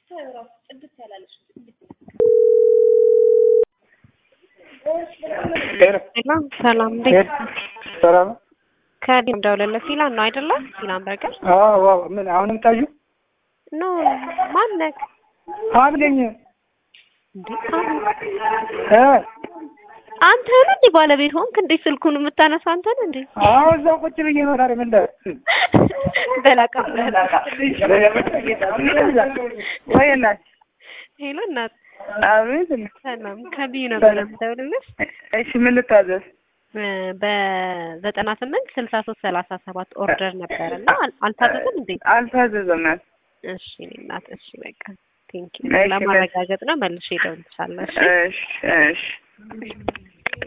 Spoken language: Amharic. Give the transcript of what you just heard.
ሰላም ሰላም፣ እንዴት ሰላም ከዲም ደውለለት ሲላን ነው አይደለ? ሲላን በርገር አዎ አዎ። ምን አሁንም ታዩ ኖ ማነክ አብለኝ እንዴ? አሁን እ አንተ ነህ እንዴ ባለቤት ሆንክ እንዴ? ስልኩን የምታነሳው አንተ ነህ እንዴ? አዎ እዛው ቁጭ ብዬ ነው። ታዲያ ምን ደ በላቃ ወይ እናት ሄሎ እናት አቤት ሰላም ከቢዩ ነበር የምደውልልሽ እሺ ምን ልታዘዝ በዘጠና ስምንት ስልሳ ሶስት ሰላሳ ሰባት ኦርደር ነበር እና አል- አልታዘዝም እንዴ? አልታዘዘም ናት እሺ እኔ እናት እሺ በቃ ቴንኪ እሺ፣ ለማረጋገጥ ነው መልሼ እደውልልሻለሁ እሺ እሺ እሺ